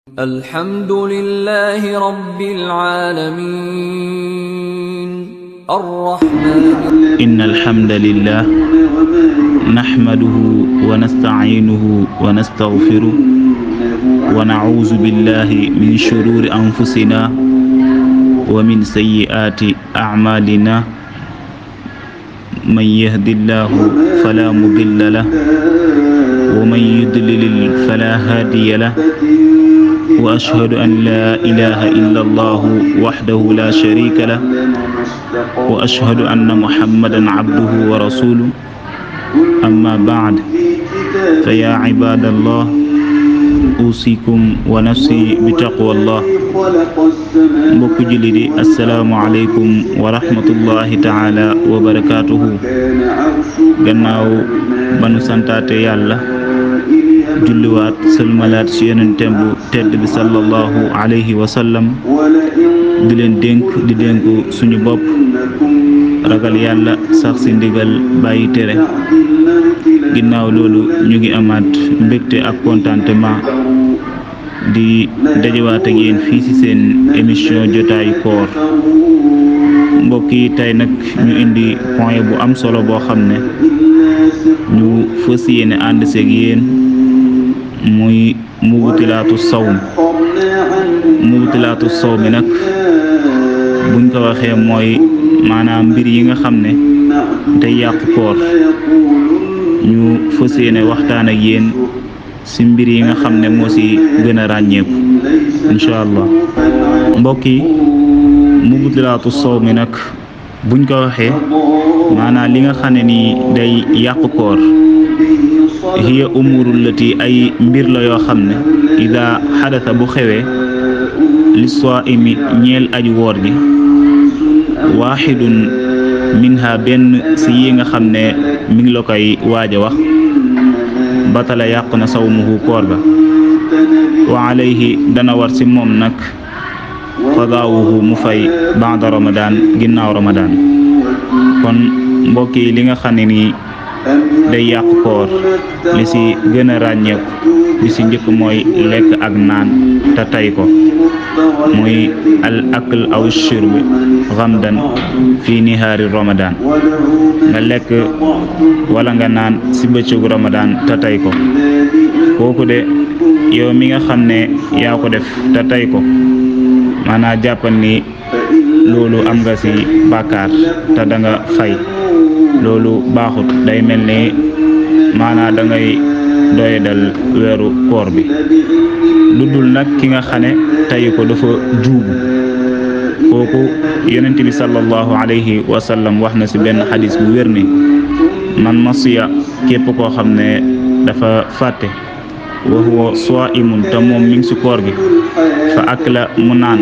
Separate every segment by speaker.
Speaker 1: الحمد لله رب العالمين الرحمن
Speaker 2: إن الحمد لله نحمده ونستعينه ونستغفره ونعوذ بالله من شرور أنفسنا ومن سيئات أعمالنا من يهد الله فلا مضل له ومن يضلل فلا هادي له وأشهد أن لا إله إلا الله وحده لا شريك له وأشهد أن محمدا عبده ورسوله أما بعد فيا عباد الله أوصيكم ونفسي بتقوى الله mbokk julli di assalaamu aleykum wa rahmatullahi taala wa barakaatuhu gannaaw banu santaate yàlla julliwaat sëlmalaat ci yonenteem bu tedd bi sallallahu alayhi wa sallam di leen dénk di dénku suñu bopp ragal yàlla sax ci ndigal bàyyi tere ginnaaw loolu ñu ngi amaat mbégte ak contentement di dajewaat ak yéen fii ci seen émission jotaayu koor mbokk yi tey nag ñu indi point bu am solo boo xam ne ñu fës yéene ànd seeg yéen muy mubtilaatu sawm mubtilaatu sawm mi nag buñ ko waxee mooy maanaam mbir yi nga xam ne day yàq koor ñu fës yéene waxtaan ak yéen ci mbir yi nga xam ne moo ci gën a ràññeeku incha allah mbokk yi mubtilaatu sawm mi nag buñ ko waxee maanaam li nga xam ne nii day yàq koor hiya umurul lati ay mbir la yoo xam ne ida xadasa bu xewee li saimi ñeel aji woor ji waaxidun minha benn ci yi nga xam ne mi ngi la koy waaj a wax batala yàq na sawmuhu koor ga wa alayhi dana war ci moom nag qadaawuhu mu fay baada ramadan ginnaaw ramadan kon mbokk yi li nga xam ne nii day yàq koor li ci gën a ràññeeku li ci njëkk mooy lekk ak naan te tay ko muy al akl aw shurb xamdan fi nihaari ramadan nga lekk wala nga naan ci bëccëgu ramadan te tay ko kooku de yow mi nga xam ne yaa ko def te tay ko maanaam jàppal ni loolu am nga ci bàkkaar te da nga fay loolu baaxut day mel ni maanaam da ngay doy dal weeru koor bi lu dul nag ki nga xam ne tayi ko dafa juubu kooku yonent bi sallallahu alayhi wa sallam wax na ci benn xadis bu wér ni man masiya képp koo xam ne dafa fàtte wa huwa saimun te moom mi ngi ci koor gi fa akla mu naan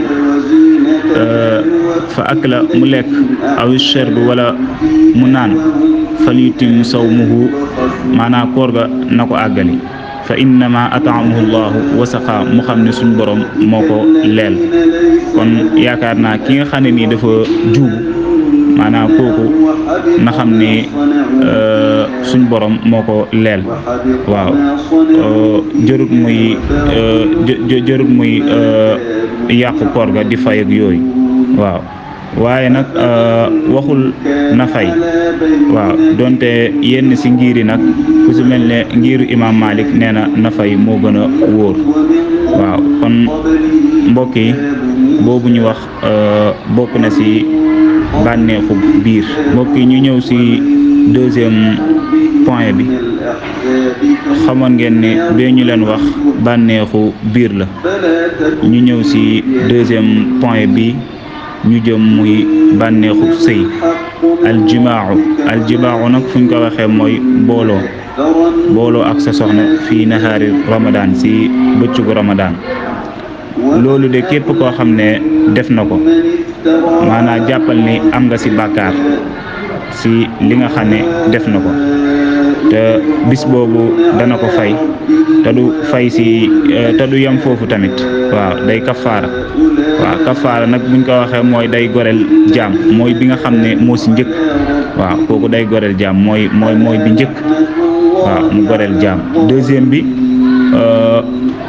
Speaker 2: fa akla mu lekk aw sherb wala mu naan fal yutim sawmuhu maanaam koor ga na ko àggali fa innama atamahu llahu wasaqa mu xam ne suñ borom moo ko leel kon yaakaar naa ki nga xam ne nii dafa juubu maanaam kooku na xam ne suñ borom moo ko leel waaw jërut muy jërut muy yàqu koor ga di fay ak yooyu waaw waaye nag waxul na fay waaw donte yenn ci ngiri nag ku ci mel ne ngiru imam Malik nee na na fay moo gën a wóor waaw kon mbokk yi boobu ñu wax bokk na ci bànneexu biir mbokk yi ñu ñëw ci deuxième point bi xamoon ngeen ne bee ñu leen wax bànneexu biir la ñu ñëw ci deuxième point bi ñu jëm muy bànneexu sëy aljimaacu aljimaacu nag fuñ ko waxee mooy booloo booloo ak sa soxna fii nahaari ramadan ci bëccëgu ramadan loolu de képp koo xam ne def na ko maanaam jàppal ni am nga ci bàkkaar ci li nga xam ne def na ko te bis boobu dana ko fay te du fay ci te du yem foofu tamit waaw day kafaara waaw kafaara nag buñ ko waxee mooy day goreel jaam mooy bi nga xam ne moo ci njëkk waaw kooku day goreel jaam mooy mooy mooy bi njëkk waaw mu goreel jaam deuxième bi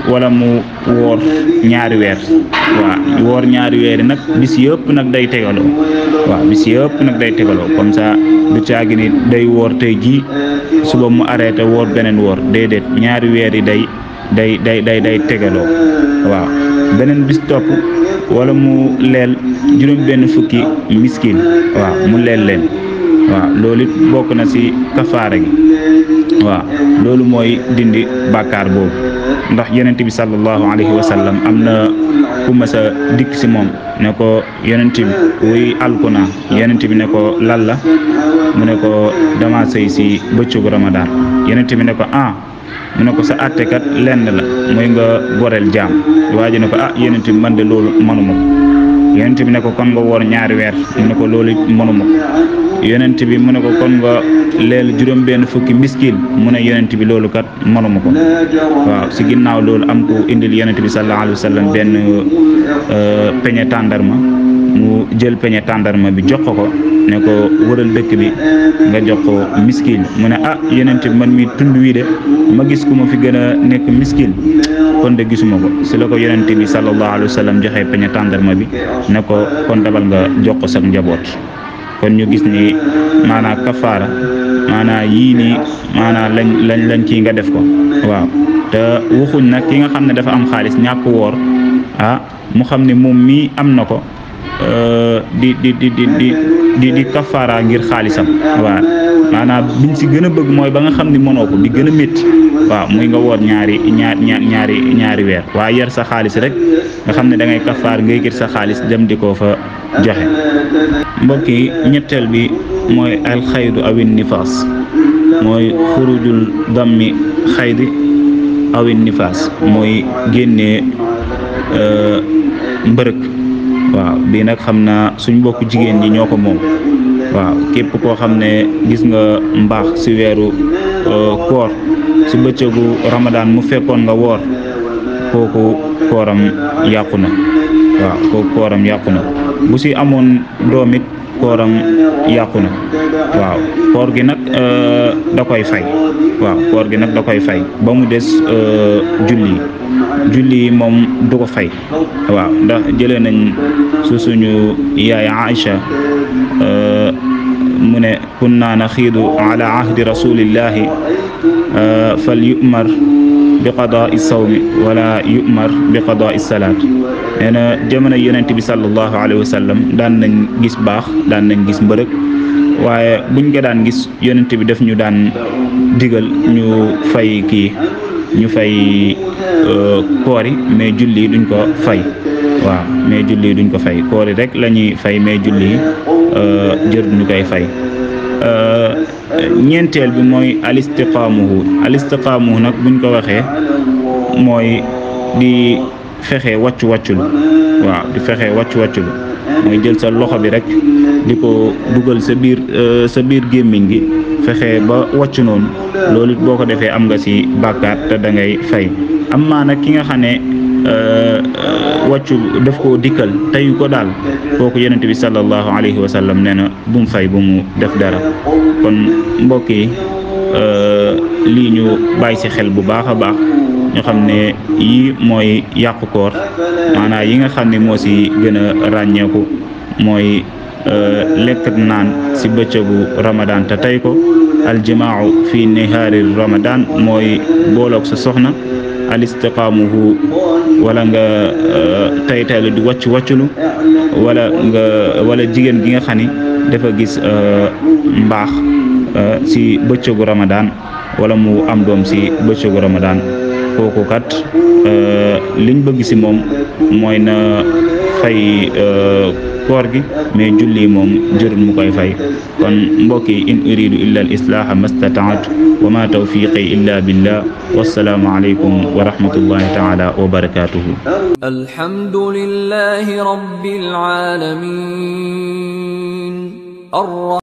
Speaker 2: wala mu woor ñaari weer waaw woor ñaari weer yi nag bis yëpp nag day tegaloo waaw bis yëpp nag day tegaloo comme ça du caagi ni day woor tey jii suba mu arrêté woor beneen woor déedéet ñaari weer yi day day day day day tegaloo waaw beneen bis topp wala mu leel juróom benn fukki miskin waaw mu leel leen waaw loolu it bokk na ci kafaara gi waaw loolu mooy dindi bàkkaar boobu ndax yonent bi sallallahu alayhi wa sallam am na ku mas a dikk ci moom ne ko yonent bi wuy alku naa yonent bi ne ko lan la mu ne ko dama sëy ci bëccëgu ramadaan yonent bi ne ko ah mu ne ko sa àttekat lenn la muy nga goreel jaam waa ji ne ko ah yonent bi man de loolu mënuma ko yonent bi ne ko kon nga woor ñaari weer mu ne ko loolu mënuma ko yonent bi mu ne ko kon nga leel juróom benn fukki miskin mu ne yonent bi loolu kat mënuma ko waaw si ginnaaw loolu am ku indil yonent bi sallallahu alayhi wa sallam benn peñe tàndarma mu jël peñe tàndarma bi jox ko ko ne ko wëral dëkk bi nga jox ko miskin mu ne ah yonent bi man mi tund wii de ma gis ku ma fi gën a nekk miskin kon de gisuma ko si la ko yonent bi sallallahu alayhi wa sallam joxe peñe tàndarma bi ne ko kon dabal nga jox ko sa njaboot kon ñu gis ni maanaa kafaara maanaa yii nii maanaa lañ lañ lañ kii nga def ko waaw te waxuñ nag ki nga xam ne dafa am xaalis ñàkk woor ah mu xam ne moom mii am na ko di di di di di di di kafaara ngir xaalisam waaw maanaam biñ si gën a bëgg mooy ba nga xam ne mënoo ko bi gën a métti waaw muy nga woor ñaari ñaar ñaari ñaari weer waaye yar sa xaalis rek nga xam ne da ngay kafaar ngay gis sa xaalis dem di ko fa joxe mbokk yi ñetteel bi mooy alxaydu awin nifaas mooy xurujul dammi xaydi awin nifaas mooy génnee mbërëk waaw bii nag xam naa suñ mbokk jigéen ñi ñoo ko moom waaw képp koo xam ne gis nga mbaax ci weeru koor ci bëccëgu ramadaan mu fekkoon nga woor kooku kooram yàqu na waaw kooku kooram yàqu na bu ci amoon doom it kooram yàqu na waaw koor gi nag da koy fay waaw koor gi nag da koy fay ba mu des julli yi julli yi moom du ko fay waaw ndax jëlee nañ su suñu yaay Aïcha mu ne kunna naxiidu ala ahdi rasulillahi fal yumar bi qadaa sawmi wala yumar bi qadaa salaat nee na jamono yonent bi sallallahu alayhi wa sallam daan nañ gis baax daan nañ gis mbërëg waaye buñ ko daan gis yonent bi def ñu daan digal ñu fay kii ñu fay koori mais julli duñ ko fay waaw mais julli duñ ko fay koori rek la ñuy fay mais julli jër ñu koy fay ñeenteel bi mooy alistiqaamuhu alistiqaamuhu nag buñ ko waxee mooy di fexe wàccu wàcculu waaw di fexe wàccu wàcculu mooy jël sa loxo bi rek di ko dugal sa biir sa biir gémmiñ gi fexe ba wàccu noonu loolu it boo ko defee am nga ci bàkkaar te da ngay fay am maa nag ki nga xam ne wàccu daf koo dikkal teyu ko daal kooku yonent bi sallallahu alayhi wa sallam nee na bu mu fay bu mu def dara kon mbokk yi lii ñu bàyyi ci xel bu baax a baax ñu xam ne yii mooy yàqu koor maanaam yi nga xam ne moo ci gën a ràññeeku mooy lekk naan ci bëccëgu ramadan te tey ko aljimaau fi nihaari ramadan mooy booloog sa soxna alistiqaamuhu wala nga taytaylu di wàcc wàcculu wala nga wala jigéen gi nga xam ni dafa gis mbaax ci bëccëgu ramadan wala mu am doom ci bëccëgu ramadan kooku kat liñ bëgg ci moom mooy na fay koor gi mais julli moom jërul mu koy fay kon mbokk yi in uridu illa al islaaha mastataatu wa ma tawfiqi illa billah wassalaamu aleykum wa rahmatullahi taala wa barakatuhu
Speaker 1: alhamdulillahi rabbil alamin